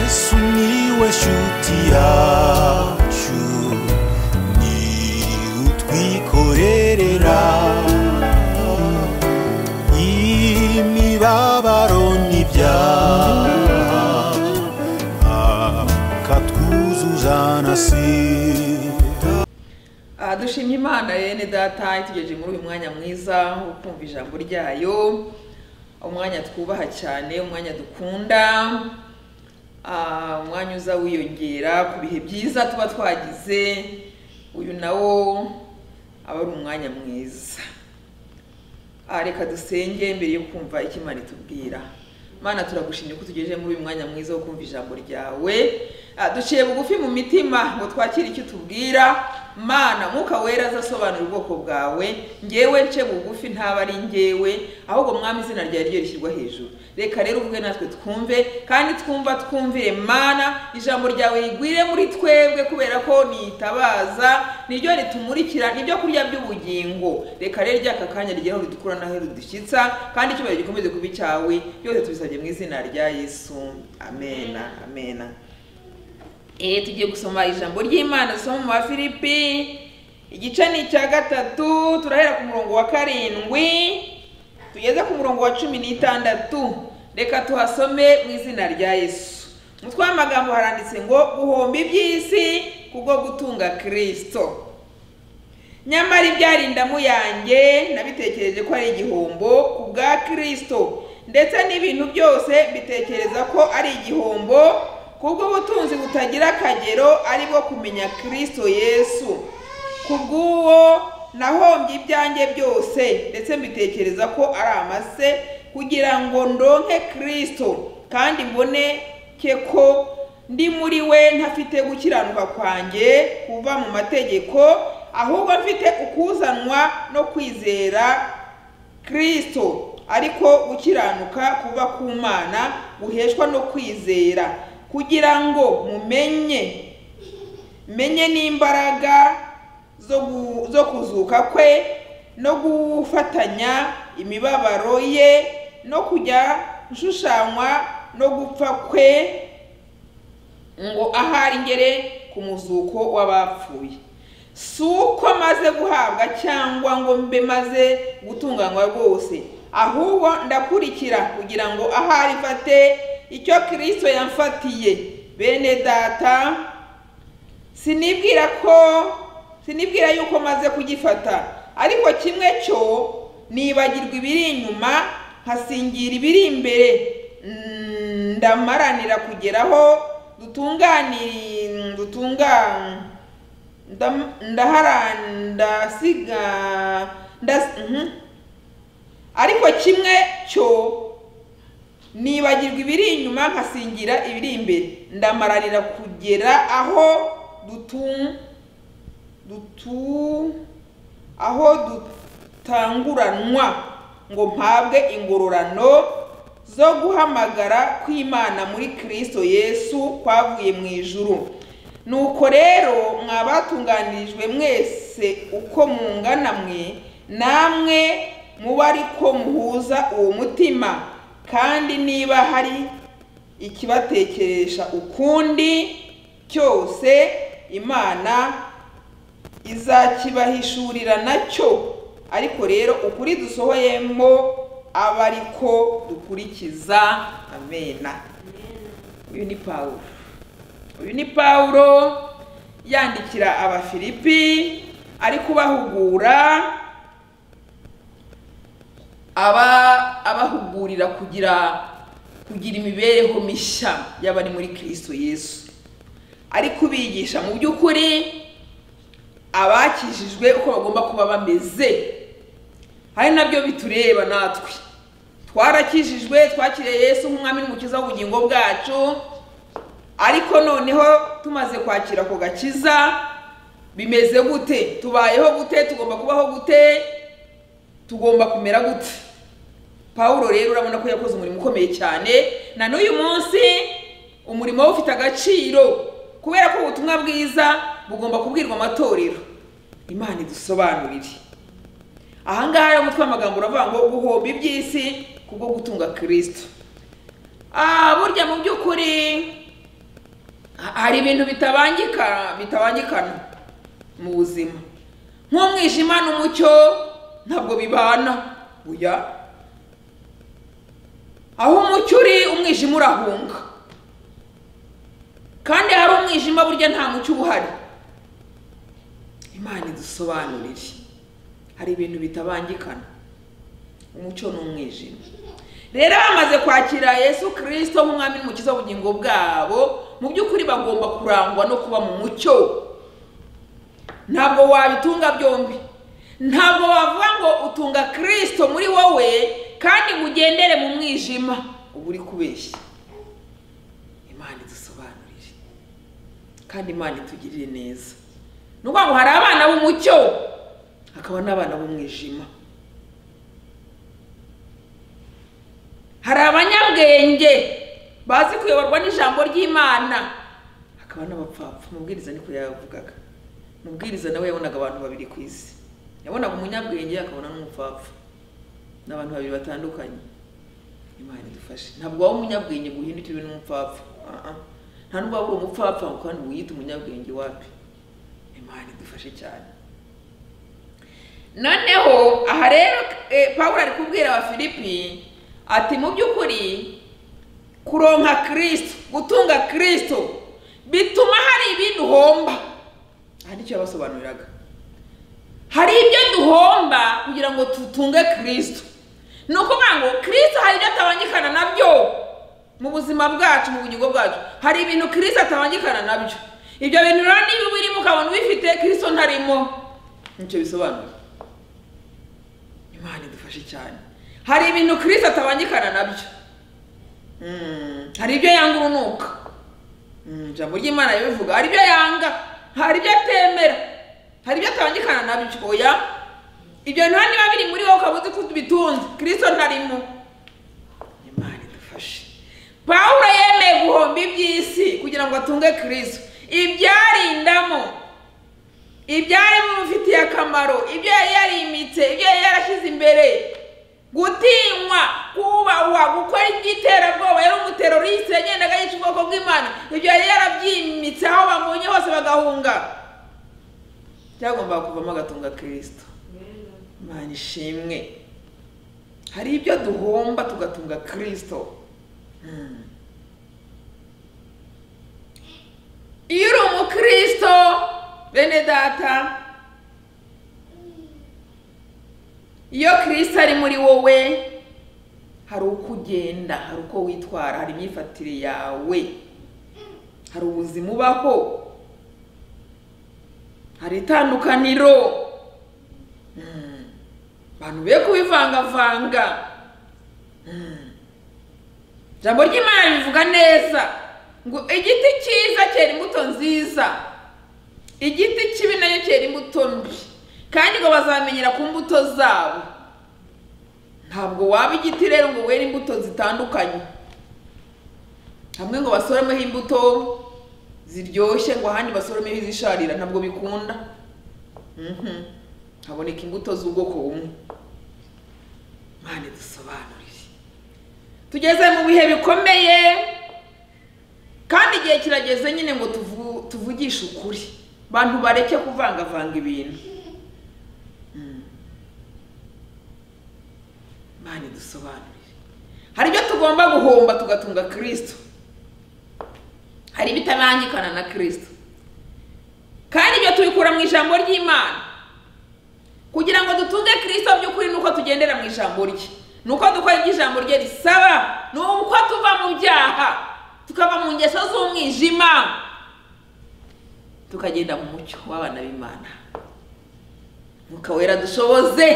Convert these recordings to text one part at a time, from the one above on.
Sumiłeś utiaciu Ni utwikorerera Imibabaro n'ibyaha Akatwuzuza na sida Ah, dushimye imana yene data itugejeje muri uyu mwanya mwiza wo kumva ijambo ryayo umwanya twubaha cyane umwanya dukunda ah, umwanya uza wiyongera ku bihe byiza tuba twagize uyu nawo aba ari umwanya mwiza Ah, reka dusenge mbere yo kumva icyo imana itubwira mana turagushimye ko tugejeje muri uyu mwanya mwiza wo kumva ijambo ryawe Ah, duciye bugufi mu mitima ngo twakire icyo utubwira mana mwuka wera aza asobanura ubwoko bwawe ngewe nce bugufi ntaba ari ngewe ahubwo mwami izina ryawe ryo rishyirwa hejuru reka rero uvuge natwe twumve kandi twumva twumvire mana ijambo ryawe rigwire muri twebwe kubera ko nitabaza niryo ritumurikira nibyo kurya by'ubugingo reka rero ryaka kanya rigeraho ridukura naho ridushyitsa kandi icyubahiro gikomeze kuba icyawe byose tubisabye mu izina rya yesu amena amena Eh, tugiye gusoma ijambo ry'imana dusoma mu bafilipi igice ni icya gatatu turahera ku murongo wa karindwi tugeze ku murongo wa cumi n'itandatu reka tuhasome mu izina rya yesu umutwe w'amagambo haranditse ngo guhomba iby'isi kubwo gutunga kirisito nyamara ibyarindamu yanjye nabitekereje ko ari igihombo ku bwa kirisito ndetse n'ibintu byose mbitekereza ko ari igihombo kubwo butunzi butagira akagero ari bwo kumenya kirisito yesu ku bw'uwo nahombye ibyanjye byose ndetse mbitekereza ko ari amase kugira ngo ndonke kirisito kandi mboneke ko ndi muri we ntafite gukiranuka kwanjye kuva mu mategeko ahubwo mfite ukuzanwa no kwizera kirisito ariko gukiranuka kuba ku mana guheshwa no kwizera kugira ngo mumenye menye n'imbaraga zo gu- zo kuzuka kwe no gufatanya imibabaro ye no kujya nshushanywa no gupfa kwe ngo ahari ngere ku muzuko w'abapfuye si uko maze guhabwa cyangwa ngo mbe maze gutunganywa rwose ahubwo ndakurikira kugira ngo ahari mfate icyo kirisito yamfatiye bene data sinibwira ko sinibwira yuko maze kugifata ariko kimwe cyo nibagirwa ibiri inyuma nkasingira ibiri imbere Mm, ndamaranira kugeraho dutunganiri dutunga ndam- ndahara ndasiga ndas, mhm. ariko kimwe cyo nibagirwa ibiri inyuma nkasingira ibiri imbere ndamaranira kugera aho dutu dutu aho dutanguranwa ngo mpabwe ingororano zo guhamagara kw'imana muri kirisito yesu kwavuye mu ijuru nuko rero mwa batunganirijwe mwese uko mungana mwe namwe muba ariko muhuza uwo mutima kandi niba hari ikibatekeresha ukundi cyose imana izakibahishurira nacyo ariko rero ukuri dusohoyemo aba ariko dukurikiza amena uyu ni pawulo uyu ni pawulo yandikira abafilipi ari kubahugura aba abahugurira kugira kugira imibereho mishya y'abari muri kirisito yesu ari kubigisha mu by'ukuri abakijijwe uko bagomba kuba bameze hari nabyo bitureba natwe twarakijijwe twakiriye yesu nk'umwami n'umukiza w'ubugingo bwacu ariko noneho tumaze kwakira ako gakiza bimeze gute tubayeho gute tugomba kubaho gute tugomba kumera gute pawulo rero urabona ko yakoze umurimo ukomeye cyane na n'uyu munsi umurimo we ufite agaciro kubera ko ubutumwa bwiza bugomba kubwirwa amatorero imana idusobanurire ahangaha rero umutwe w'amagambo uravuga ngo guhomba iby'isi kubwo gutunga kirisito Ah, burya mu by'ukuri hari ibintu bitabangika bitabangikana mu buzima nk'umwijima n'umucyo ntabwo bibana buya aho umucyo uri umwijima urahunga kandi hari umwijima burya nta mucyo uba uhari imana idusobanurire hari ibintu bitabangikana umucyo ni umwijima rero bamaze kwakira yesu kirisito nk'umwami n'umukiza w'ubugingo bwabo mu by'ukuri bagomba kurangwa no kuba mu mucyo ntabwo wabitunga byombi ntabwo wavuga ngo utunga kirisito muri wowe kandi ngo ugendere mu mwijima uba uri kubeshya imana idusobanurire kandi imana itugirire neza ni ukuvuga ngo hari abana b'umucyo hakaba n'abana b'umwijima hari abanyabwenge bazi kuyoborwa n'ijambo ry'imana hakaba n'abapfapfa umubwiriza niko yavugaga umubwiriza nawe yabonaga abantu babiri ku isi yabonaga umunyabwenge akabona n'umupfapfa ni abantu babiri batandukanye imana idufashe ntabwo waba umunyabwenge ngo uhindukire ube n'umupfapfa Ah, ah. nta nubwo waba uri umupfapfa ngo kandi wiyite umunyabwenge wapi imana idufashe cyane noneho aha rero eh, pawulo ari kubwira abafilipi ati mu by'ukuri kuronka kirisito gutunga kirisito bituma hari ibintu uhomba aha nicyo yabasobanuriraga hari ibyo duhomba kugira ngo tutunge kirisito ni ukuvuga ngo kirisito hari ibyo atabangikana nabyo mu buzima bwacu mu bugingo bwacu hari ibintu kirisito atabangikana nabyo ibyo bintu rero niba ubirimo ukabona ubifite kirisito ntarimo nicyo bisobanura imana idufashe cyane hari ibintu kirisito atabangikana nabyo Mm, hari ibyo yanga urunuka Mm, ijambo ry'imana ribivuga hari ibyo yanga hari ibyo atemera hari ibyo atabangikana nabyo oya ibyo bintu rero niba biri muri wowe ukaba uzi ko bitunze kirisito ntarimo imana idufashe pawulo yemeye guhomba iby'isi kugira ngo atunge kirisito ibyarindamo ibyari bimufitiye akamaro ibyo yari yarimitse ibyo yari yarashyize imbere gutinywa kubahwa gukora iby'iterabwoba yari umuteroriste yagendaga yica ubwoko bw'imana ibyo yari yarabyimitse aho bamubonye hose bagahunga byagombaga kuvamo agatunga kirisito imana ishimwe hari ibyo duhomba tugatunga kirisito Mm. iyo uri umukristo bene data iyo kirisito ari muri wowe hari uko ugenda hari uko witwara hari imyifatire yawe hari ubuzima ubaho hari itandukaniro Mm. abantu be kubivangavanga Mm. ijambo ry'imana rivuga neza ngo igiti cyiza cyera imbuto nziza igiti kibi nacyo cyera imbuto mbi kandi ngo bazamenyera ku mbuto zabo ntabwo waba igiti rero ngo were imbuto zitandukanye hamwe ngo basoromeho imbuto ziryoshye ngo ahandi basoromeho izisharira ntabwo bikunda Mhm. haboneka imbuto z'ubwoko bumwe mwana dusobanurire tugeze mu bihe bikomeye kandi igihe kirageze nyine ngo tuvu- tuvugishe ukuri bantu bareke kuvangavanga ibintu Mm. mana idusobanurire hari ibyo tugomba guhomba tugatunga kirisito hari ibitabangikana na kirisito kandi ibyo tubikura mu ijambo ry'imana kugira ngo dutunge kirisito by'ukuri ni uko tugendera mu ijambo rye ni uko dukora ibyo ijambo rye risaba ni uko tuva mu byaha tukava mu ngeso z'umwijima tukagenda mu mucyo w'abana b'imana mwuka wera dushoboze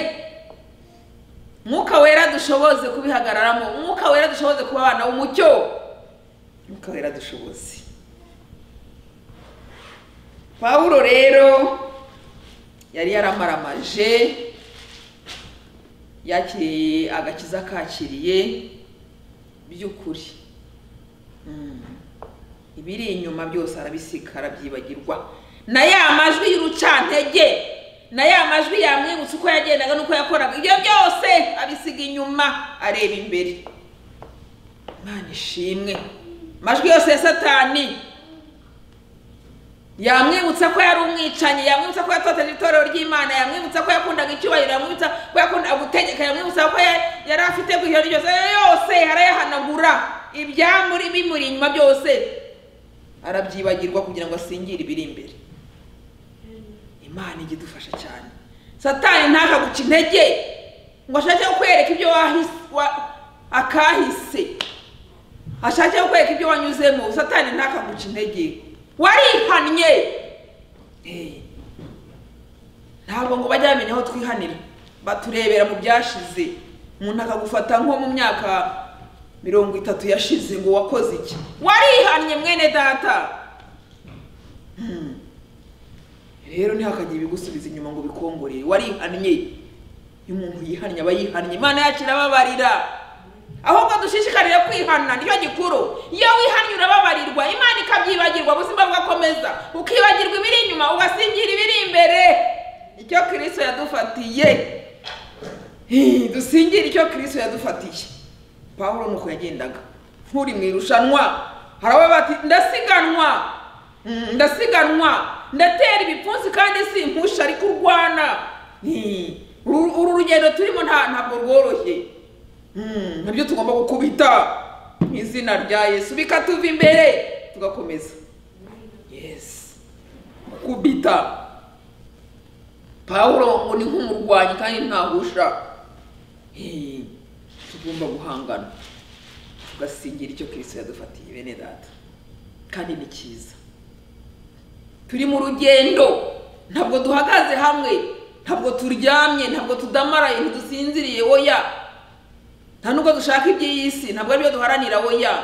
mwuka wera dushoboze kubihagararamo mwuka wera dushoboze kuba abana b'umucyo mwuka wera dushoboze pawulo rero yari yaramaramaje yakiriye agakiza kakiriye by'ukuri Mm. ibiri inyuma byose arabisika arabyibagirwa na ya majwi y'urucantege na ya majwi yamwibutsa uko yagendaga n'uko yakoraga ibyo byose abisiga inyuma areba imbere imana ishimwe amajwi yose ya satani yamwibutsa ko yari umwicanyi yamwibutsa ko yatoteje itorero ry'imana yamwibutsa ko yakundaga icyubahiro yamwibutsa ko yakundaga gutegeka yamwibutsa ko ya- yari afite ku ijoro ryose yose arayahanagura ibyamuri bimuri inyuma byose arabyibagirwa kugira ngo asingire ibiri imbere imana ijya idufasha cyane satani ntakaguca intege ngo ashake kukwereka ibyo wahise wa- akahise ashake kukwereka ibyo wanyuzemo satani ntakaguca intege warihannye Eh. ntabwo ngo bajye bamenya aho twihanira baturebera mu byashize umuntu akagufata nko mu myaka mirongo itatu yashize ngo wakoze iki warihannye mwene data Hmm. rero ntihakagire ibigusubiza inyuma ngo bikongorere warihannye iyo umuntu yihannye aba yihannye imana yacu irababarira ahubwo dushishikarire kwihana nicyo gikuru iyo wihannye urababarirwa imana ikabyibagirwa ubuzima bugakomeza ukibagirwa ibiri inyuma ugasingira ibiri imbere icyo kirisito yadufatiye Hi, dusingire icyo kirisito yadufatiye pawulo ni uko yagendaga nk'uri mu irushanwa hari abo bati ndasiganwa Mm, ndasiganwa ndatera ibipfunsi kandi si impusha ariko urwana Hi, uru uru rugendo turimo nta ntabwo rworoshye Mm, nabyo tugomba gukubita mu izina rya yesu bikatuva imbere tugakomeza yes gukubita pawulo ngo ni nk'umurwanyi kandi ntahusha Eh, tugomba guhangana tugasingira icyo kristo yadufatiye bene data kandi ni cyiza turi mu rugendo ntabwo duhagaze hamwe ntabwo turyamye ntabwo tudamaraye ntidusinziriye oya nta nubwo dushaka iby'iyi si ntabwo aribyo duharanira oya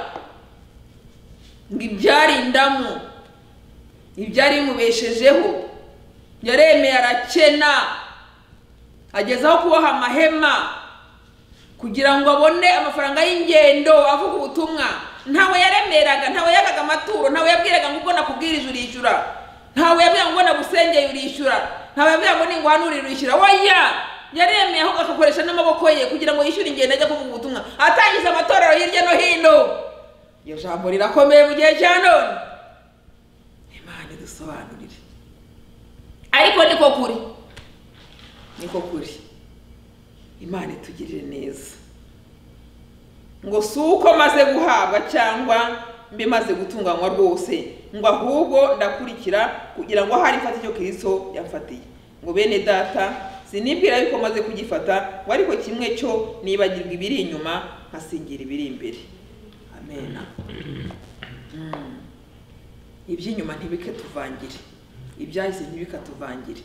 ngo ibyarindamu ibyari bimubeshejeho yaremeye arakena ageza aho kuboha amahema kugira ngo abone amafaranga y'ingendo avuga ubutumwa ntawe yaremeraga ntawe yagaga amaturo ntawe yabwiraga ngo ubwo nakubwirije urishyura ntawe yabwiraga ngo nagusengeye urishyura ntawe yabwiraga ngo ninguhanurire urishyura oya yaremeye ahubwo agakoresha n'amaboko ye kugira ngo yishyure ingendo ajya kuvuga ubutumwa atangiza amatorero hirya no hino iyo jambo rirakomeye mu gihe cya none imana idusobanurire ariko niko kuri niko kuri imana itugirire neza ngo si uko maze guhabwa cyangwa mbe maze gutunganywa rwose ngo ahubwo ndakurikira kugira ngo hari mfate icyo kristo yamfatiye ngo bene data sinibwira yuko maze kugifata ngo ariko kimwe cyo nibagirwa ibiri inyuma nkasingira ibiri imbere amena Mm. iby'inyuma ntibikatuvangire ibyahise ntibikatuvangire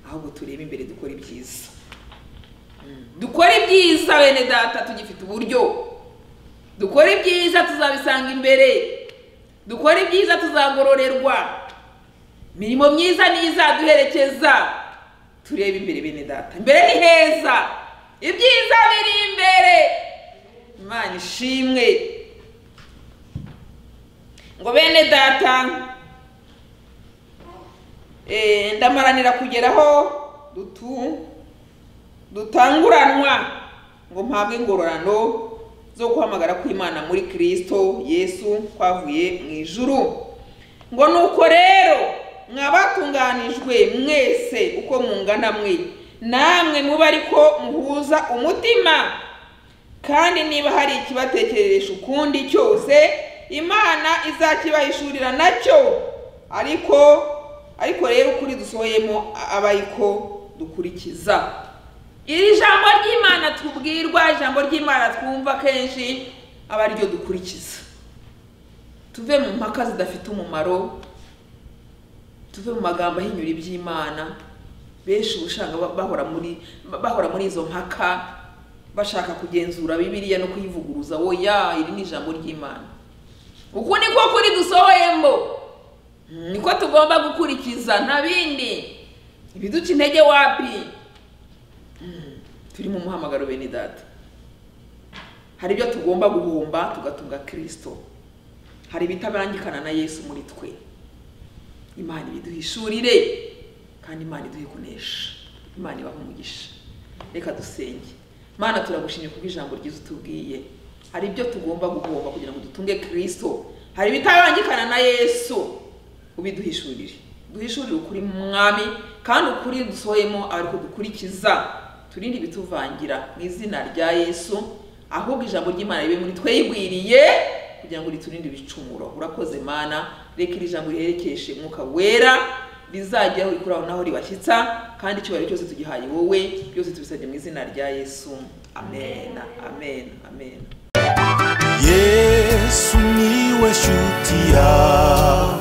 ahubwo turebe imbere dukora ibyiza dukore ibyiza bene data tugifite uburyo dukore ibyiza tuzabisanga imbere dukore ibyiza tuzagororerwa imirimo myiza niyo izaduherekeza turebe imbere bene data imbere ni heza ibyiza biri imbere imana ishimwe ngo bene data Eh, ndamaranira kugera aho dutu dutanguranwa ngo mpabwe ingororano zo guhamagara kw'imana muri kristo yesu kwavuye mu ijuru ngo nuko rero mwabatunganijwe mwese uko mungana mwe namwe mube ariko muhuza umutima kandi niba hari ikibatekereresha ukundi cyose imana izakibahishurira nacyo ariko ariko rero ukuri dusohoyemo aba ariko dukurikiza iri jambo ry'imana tubwirwa ijambo ry'imana twumva kenshi aba ariryo dukurikiza tuve mu mpaka zidafite umumaro tuve mu magambo ahinyura iby'imana benshi uba usanga ba- bahora muri ba- bahora muri izo mpaka bashaka kugenzura bibiliya no kuyivuguruza oya iri ni ijambo ry'imana uku niko kuri dusohoyemo niko tugomba gukurikiza nta bindi ibiduca intege wapi turi mu muhamagaro bene data hari ibyo tugomba guhomba tugatunga kristo hari ibitabangikana na yesu muri twe imana ibiduhishurire kandi imana iduhe kunesha imana ibahe umugisha reka dusenge mana turagushimye kubw'ijambo ryiza utubwiye hari ibyo tugomba guhomba kugira ngo dutunge kristo hari ibitabangikana na yesu ubiduhishurire duhishurire ukuri mu mwami kandi ukuri dusohoyemo ari uko dukurikiza turinde ibituvangira mu izina rya yesu ahubwo ijambo ry'imana ribe muri twe yigwiriye kugira ngo riturinde ibicumuro urakoze mana reka iri jambo riherekeshe umwuka wera rizajyaho rikuraho naho ribashyitsa kandi icyubahiro cyose tugihaye wowe byose tubisabye mu izina rya yesu amen amen amen yesu niwe shuti yawe